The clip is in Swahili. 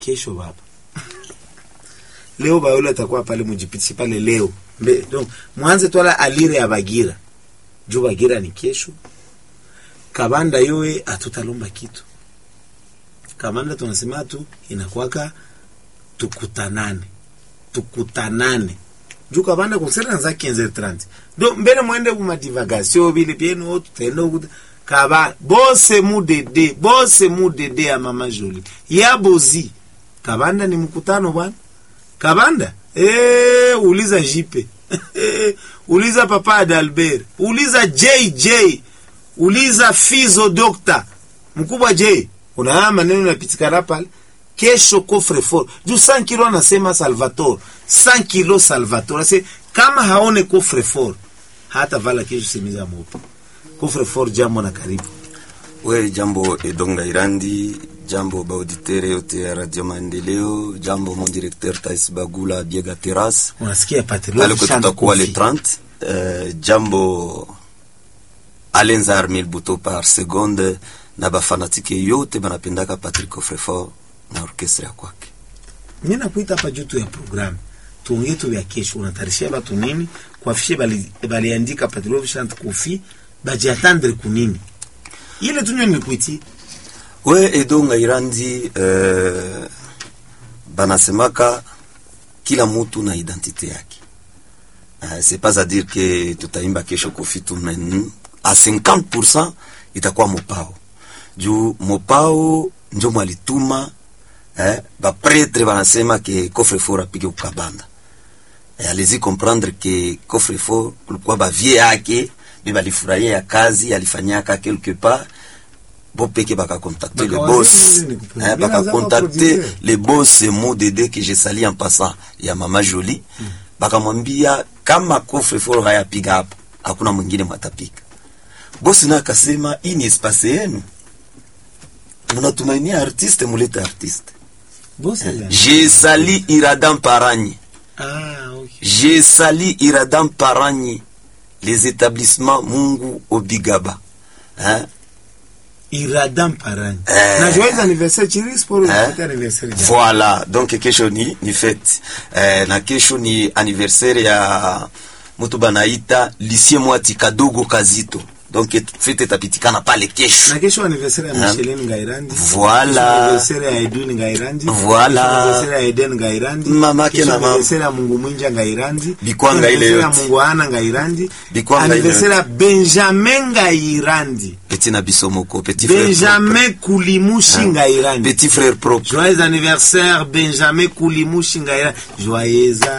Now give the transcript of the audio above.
kesho baba leo bayola atakuwa pale mujipitishi pale leo Mbe, donc mwanze twala alire ya bagira juu bagira ni kesho kabanda yowe atutalomba kitu kabanda tunasema tu inakwaka tukutanane tukutanane juu kabanda konsera za 15 do mbele mwende kuma divagation bili pienu tutenda ukuta kaba bose mudede bose mudede ya mama Jolie ya bozi kabanda ni mkutano bwana kabanda eh uliza jipe uliza papa Adalbert uliza JJ uliza Fizo Doctor mkubwa J una maneno yapitikana pale kesho coffre fort juu 100 kilo anasema Salvatore 100 kilo Salvatore ase kama haone coffre fort hata vala kesho simiza moto coffre fort jambo na karibu we jambo edonga irandi jambo baauditere yote ya radio maendeleo jambo mon directeur tais bagula biega terrace unasikia patriote aliko tutakuwa le 30 uh, jambo alenza armil buto par seconde na bafanatike yote banapendaka Patrick Ofrefort na orkestra ya kwake. mimi nakuita hapa juu tu ya programu tuongee tu ya kesho unatarishia batu nini kuafishe bali baliandika patriote chant kofi bajiatandre kunini ile tunyo nilikuitia We edonga irandi uh, banasemaka kila mutu na identite yake. Uh, c'est pas à dire que tutaimba kesho kofi tu men a 50% itakuwa mopao juu mopao njo mwalituma eh, bapretre banasema ke coffre fort apige kukabanda eh, alizi comprendre ke coffre fort kulikuwa bavie yake be balifurahia ya kazi alifanyaka quelque part bo peke bakacontacte le Bakawazia boss nini kuproduire? eh, Bila zao bakacontacte produire. le boss mo dede que je sali en passant ya mama Jolie bakamwambia kama coffre fort hayapiga hapo hakuna mwingine mwatapiga bosi na akasema hii ni espace yenu mnatumainia artiste mulete artiste bosi je sali iradan paranyi ah okay je sali iradan paranyi les établissements mungu obigaba hein? iradam parani Eh. na joyeux anniversaire chiri sport Eh. eh? anniversaire jana. voilà donc kesho ni, ni fete eh, na kesho ni anniversaire ya mutu banaita lisie mwati kadogo kazito donc fete itapitikana pale kesho na kesho anniversaire ya Ah. Micheline Ngairandi Voilà. Kesho anniversaire ya Edwin Ngairandi Voilà. Kesho anniversaire ya Eden Ngairandi Mamake Kesho na mama. anniversaire ya Mungu Mwinja Ngairandi Bikwanga Kesho ile anniversaire ya yote. Mungu Ana Ngairandi Bikwanga ile anniversaire ya Benjamin Ngairandi petit na biso moko petit frère propre. Benjamin Kulimushi Ngairandi petit frère propre Joyeux anniversaire Benjamin Kulimushi Ngairandi Joyeux